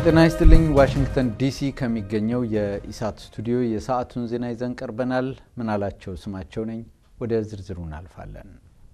ጤና ይስጥልኝ። ዋሽንግተን ዲሲ ከሚገኘው የኢሳት ስቱዲዮ የሰዓቱን ዜና ይዘን ቀርበናል። ምናላቸው ስማቸው ነኝ። ወደ ዝርዝሩ እናልፋለን።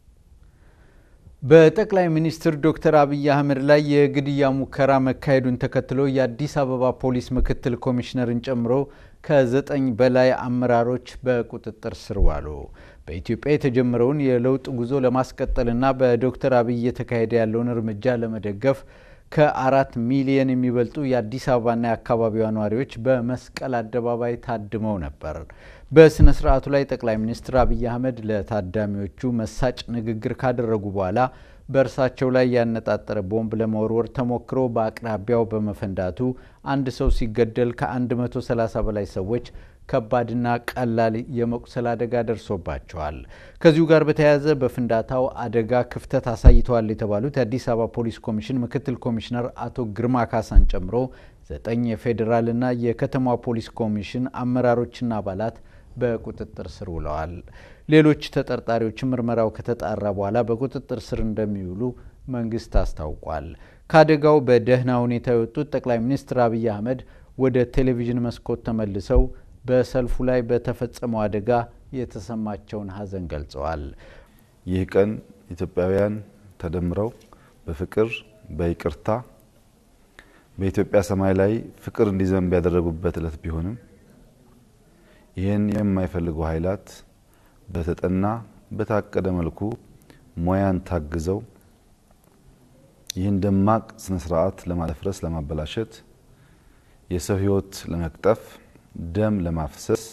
በጠቅላይ ሚኒስትር ዶክተር አብይ አህመድ ላይ የግድያ ሙከራ መካሄዱን ተከትሎ የአዲስ አበባ ፖሊስ ምክትል ኮሚሽነርን ጨምሮ ከዘጠኝ በላይ አመራሮች በቁጥጥር ስር ዋሉ። በኢትዮጵያ የተጀመረውን የለውጥ ጉዞ ለማስቀጠልና በዶክተር አብይ እየተካሄደ ያለውን እርምጃ ለመደገፍ ከአራት ሚሊየን የሚበልጡ የአዲስ አበባና የአካባቢዋ ነዋሪዎች በመስቀል አደባባይ ታድመው ነበር። በስነ ስርዓቱ ላይ ጠቅላይ ሚኒስትር አብይ አህመድ ለታዳሚዎቹ መሳጭ ንግግር ካደረጉ በኋላ በእርሳቸው ላይ ያነጣጠረ ቦምብ ለመወርወር ተሞክሮ በአቅራቢያው በመፈንዳቱ አንድ ሰው ሲገደል ከ130 በላይ ሰዎች ከባድና ቀላል የመቁሰል አደጋ ደርሶባቸዋል። ከዚሁ ጋር በተያያዘ በፍንዳታው አደጋ ክፍተት አሳይተዋል የተባሉት የአዲስ አበባ ፖሊስ ኮሚሽን ምክትል ኮሚሽነር አቶ ግርማ ካሳን ጨምሮ ዘጠኝ የፌዴራልና የከተማ ፖሊስ ኮሚሽን አመራሮችና አባላት በቁጥጥር ስር ውለዋል። ሌሎች ተጠርጣሪዎችም ምርመራው ከተጣራ በኋላ በቁጥጥር ስር እንደሚውሉ መንግስት አስታውቋል። ከአደጋው በደህና ሁኔታ የወጡት ጠቅላይ ሚኒስትር አብይ አህመድ ወደ ቴሌቪዥን መስኮት ተመልሰው በሰልፉ ላይ በተፈጸመው አደጋ የተሰማቸውን ሐዘን ገልጸዋል። ይህ ቀን ኢትዮጵያውያን ተደምረው በፍቅር በይቅርታ በኢትዮጵያ ሰማይ ላይ ፍቅር እንዲዘንብ ያደረጉበት ዕለት ቢሆንም ይህን የማይፈልጉ ኃይላት በተጠና በታቀደ መልኩ ሙያን ታግዘው ይህን ደማቅ ስነ ስርዓት ለማደፍረስ፣ ለማበላሸት፣ የሰው ሕይወት ለመቅጠፍ፣ ደም ለማፍሰስ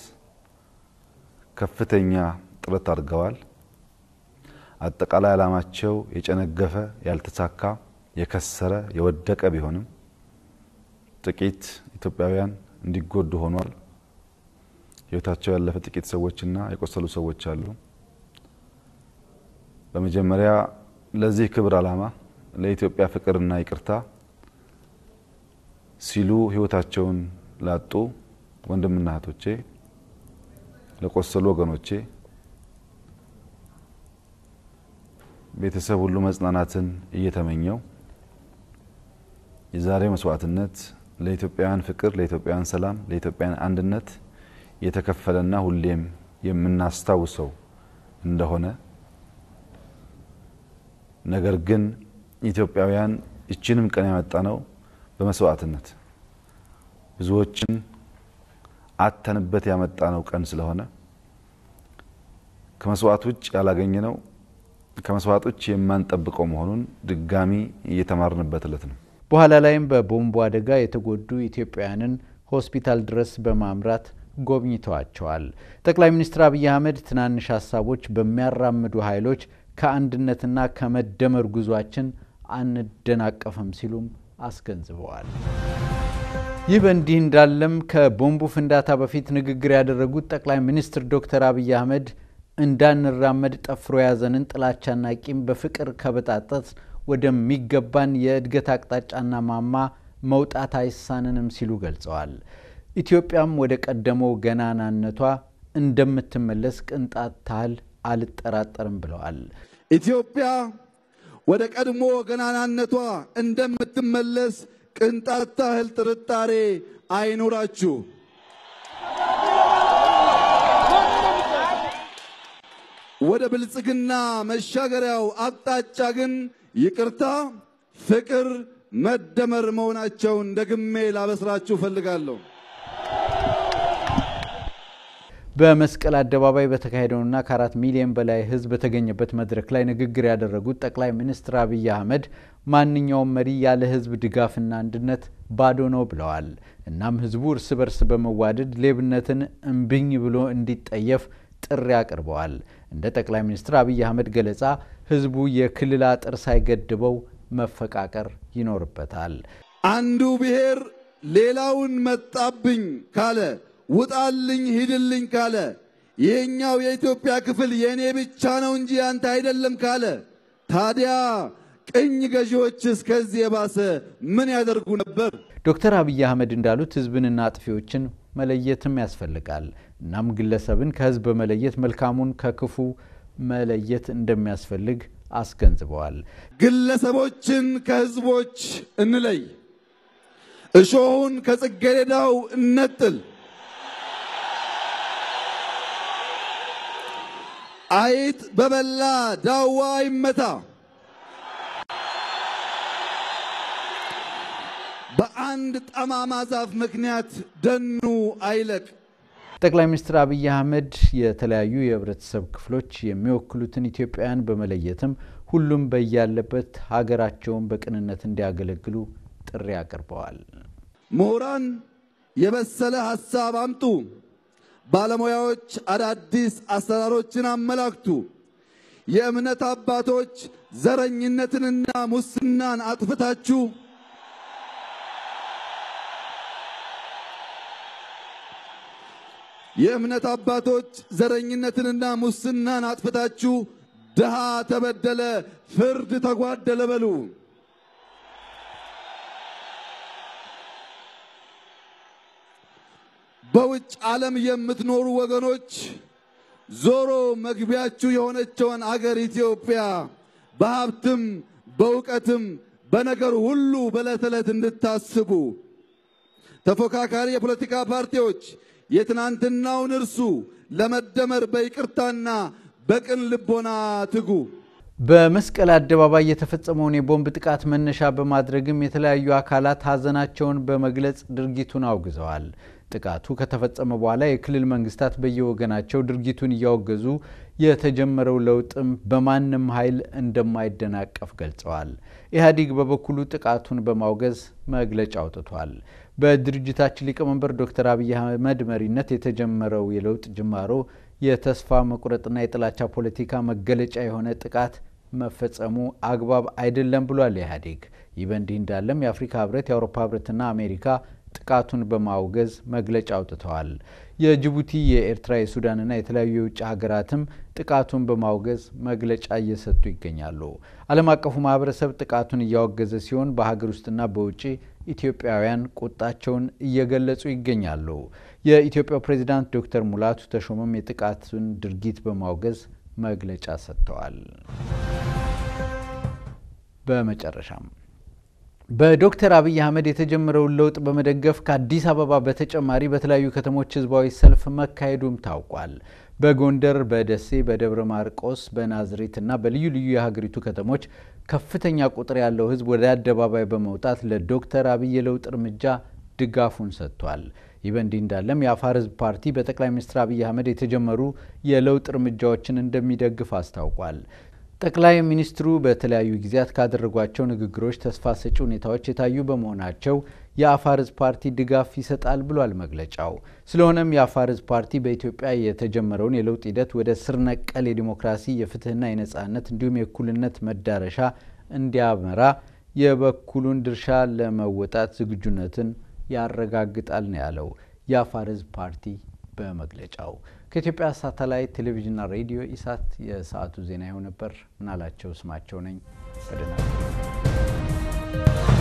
ከፍተኛ ጥረት አድርገዋል። አጠቃላይ ዓላማቸው የጨነገፈ፣ ያልተሳካ፣ የከሰረ፣ የወደቀ ቢሆንም ጥቂት ኢትዮጵያውያን እንዲጎዱ ሆኗል። ህይወታቸው ያለፈ ጥቂት ሰዎችና የቆሰሉ ሰዎች አሉ። በመጀመሪያ ለዚህ ክብር ዓላማ ለኢትዮጵያ ፍቅርና ይቅርታ ሲሉ ህይወታቸውን ላጡ ወንድምና እህቶቼ፣ ለቆሰሉ ወገኖቼ ቤተሰብ ሁሉ መጽናናትን እየተመኘው የዛሬው መስዋዕትነት ለኢትዮጵያውያን ፍቅር፣ ለኢትዮጵያውያን ሰላም፣ ለኢትዮጵያውያን አንድነት የተከፈለና ሁሌም የምናስታውሰው እንደሆነ ነገር ግን ኢትዮጵያውያን ይችንም ቀን ያመጣ ነው በመስዋዕትነት ብዙዎችን አተንበት ያመጣ ነው ቀን ስለሆነ ከመስዋዕት ውጭ ያላገኘ ነው ከመስዋዕት ውጭ የማንጠብቀው መሆኑን ድጋሚ እየተማርንበት እለት ነው። በኋላ ላይም በቦምቡ አደጋ የተጎዱ ኢትዮጵያውያንን ሆስፒታል ድረስ በማምራት ጎብኝተዋቸዋል። ጠቅላይ ሚኒስትር አብይ አህመድ ትናንሽ ሀሳቦች በሚያራምዱ ኃይሎች ከአንድነትና ከመደመር ጉዟችን አንደናቀፍም ሲሉም አስገንዝበዋል። ይህ በእንዲህ እንዳለም ከቦምቡ ፍንዳታ በፊት ንግግር ያደረጉት ጠቅላይ ሚኒስትር ዶክተር አብይ አህመድ እንዳንራመድ ጠፍሮ የያዘንን ጥላቻና ቂም በፍቅር ከበጣጠስ ወደሚገባን የእድገት አቅጣጫና ማማ መውጣት አይሳንንም ሲሉ ገልጸዋል። ኢትዮጵያም ወደ ቀደመው ገናናነቷ እንደምትመለስ ቅንጣት ታህል አልጠራጠርም ብለዋል። ኢትዮጵያ ወደ ቀድሞ ገናናነቷ እንደምትመለስ ቅንጣት ታህል ጥርጣሬ አይኑራችሁ። ወደ ብልጽግና መሻገሪያው አቅጣጫ ግን ይቅርታ፣ ፍቅር፣ መደመር መሆናቸውን ደግሜ ላበስራችሁ እፈልጋለሁ። በመስቀል አደባባይ በተካሄደውና ከአራት ሚሊዮን በላይ ሕዝብ በተገኘበት መድረክ ላይ ንግግር ያደረጉት ጠቅላይ ሚኒስትር አብይ አህመድ ማንኛውም መሪ ያለ ሕዝብ ድጋፍና አንድነት ባዶ ነው ብለዋል። እናም ሕዝቡ እርስ በርስ በመዋደድ ሌብነትን እምብኝ ብሎ እንዲጠየፍ ጥሪ አቅርበዋል። እንደ ጠቅላይ ሚኒስትር አብይ አህመድ ገለጻ ሕዝቡ የክልል አጥር ሳይገድበው መፈቃቀር ይኖርበታል። አንዱ ብሔር ሌላውን መጣብኝ ካለ ውጣልኝ ሂድልኝ ካለ ይሄኛው የኢትዮጵያ ክፍል የእኔ ብቻ ነው እንጂ ያንተ አይደለም ካለ ታዲያ ቅኝ ገዢዎች እስከዚህ የባሰ ምን ያደርጉ ነበር? ዶክተር አብይ አህመድ እንዳሉት ህዝብንና አጥፊዎችን መለየትም ያስፈልጋል። እናም ግለሰብን ከህዝብ በመለየት መልካሙን ከክፉ መለየት እንደሚያስፈልግ አስገንዝበዋል። ግለሰቦችን ከህዝቦች እንለይ። እሾሁን ከጽጌረዳው እነጥል፣ አይጥ በበላ ዳዋ ይመታ፣ በአንድ ጠማማ ዛፍ ምክንያት ደኑ አይለቅ። ጠቅላይ ሚኒስትር አብይ አህመድ የተለያዩ የህብረተሰብ ክፍሎች የሚወክሉትን ኢትዮጵያውያን በመለየትም ሁሉም በያለበት ሀገራቸውን በቅንነት እንዲያገለግሉ ጥሪ አቅርበዋል። ምሁራን የበሰለ ሐሳብ አምጡ፣ ባለሙያዎች አዳዲስ አሰራሮችን አመላክቱ፣ የእምነት አባቶች ዘረኝነትንና ሙስናን አጥፍታችሁ የእምነት አባቶች ዘረኝነትንና ሙስናን አጥፍታችሁ ድሃ ተበደለ፣ ፍርድ ተጓደለ በሉ። በውጭ ዓለም የምትኖሩ ወገኖች ዞሮ መግቢያችሁ የሆነችውን አገር ኢትዮጵያ በሀብትም በእውቀትም በነገር ሁሉ በዕለት ዕለት እንድታስቡ ተፎካካሪ የፖለቲካ ፓርቲዎች የትናንትናውን እርሱ ለመደመር በይቅርታና በቅን ልቦና ትጉ። በመስቀል አደባባይ የተፈጸመውን የቦምብ ጥቃት መነሻ በማድረግም የተለያዩ አካላት ሀዘናቸውን በመግለጽ ድርጊቱን አውግዘዋል። ጥቃቱ ከተፈጸመ በኋላ የክልል መንግስታት በየወገናቸው ድርጊቱን እያወገዙ የተጀመረው ለውጥም በማንም ኃይል እንደማይደናቀፍ ገልጸዋል። ኢህአዴግ በበኩሉ ጥቃቱን በማውገዝ መግለጫ አውጥቷል። በድርጅታችን ሊቀመንበር ዶክተር አብይ አህመድ መሪነት የተጀመረው የለውጥ ጅማሮ የተስፋ መቁረጥና የጥላቻ ፖለቲካ መገለጫ የሆነ ጥቃት መፈጸሙ አግባብ አይደለም ብሏል ኢህአዴግ። ይህ በእንዲህ እንዳለም የአፍሪካ ህብረት፣ የአውሮፓ ህብረትና አሜሪካ ጥቃቱን በማውገዝ መግለጫ አውጥተዋል። የጅቡቲ፣ የኤርትራ፣ የሱዳንና የተለያዩ የውጭ ሀገራትም ጥቃቱን በማውገዝ መግለጫ እየሰጡ ይገኛሉ። ዓለም አቀፉ ማህበረሰብ ጥቃቱን እያወገዘ ሲሆን በሀገር ውስጥና በውጭ ኢትዮጵያውያን ቁጣቸውን እየገለጹ ይገኛሉ። የኢትዮጵያው ፕሬዚዳንት ዶክተር ሙላቱ ተሾመም የጥቃቱን ድርጊት በማውገዝ መግለጫ ሰጥተዋል። በመጨረሻም በዶክተር አብይ አህመድ የተጀመረውን ለውጥ በመደገፍ ከአዲስ አበባ በተጨማሪ በተለያዩ ከተሞች ህዝባዊ ሰልፍ መካሄዱም ታውቋል። በጎንደር፣ በደሴ፣ በደብረ ማርቆስ፣ በናዝሬትና በልዩ ልዩ የሀገሪቱ ከተሞች ከፍተኛ ቁጥር ያለው ህዝብ ወደ አደባባይ በመውጣት ለዶክተር አብይ የለውጥ እርምጃ ድጋፉን ሰጥቷል። ይህ በእንዲህ እንዳለም የአፋር ህዝብ ፓርቲ በጠቅላይ ሚኒስትር አብይ አህመድ የተጀመሩ የለውጥ እርምጃዎችን እንደሚደግፍ አስታውቋል። ጠቅላይ ሚኒስትሩ በተለያዩ ጊዜያት ካደረጓቸው ንግግሮች ተስፋ ሰጪ ሁኔታዎች የታዩ በመሆናቸው የአፋር ህዝብ ፓርቲ ድጋፍ ይሰጣል ብሏል መግለጫው። ስለሆነም የአፋር ህዝብ ፓርቲ በኢትዮጵያ የተጀመረውን የለውጥ ሂደት ወደ ስር ነቀል የዲሞክራሲ የፍትህና የነጻነት እንዲሁም የእኩልነት መዳረሻ እንዲያመራ የበኩሉን ድርሻ ለመወጣት ዝግጁነትን ያረጋግጣል ነው ያለው የአፋር ህዝብ ፓርቲ በመግለጫው። ከኢትዮጵያ ሳተላይት ቴሌቪዥንና ሬዲዮ ኢሳት የሰዓቱ ዜና ይኸው ነበር። ምናላቸው ስማቸው ነኝ። በደህና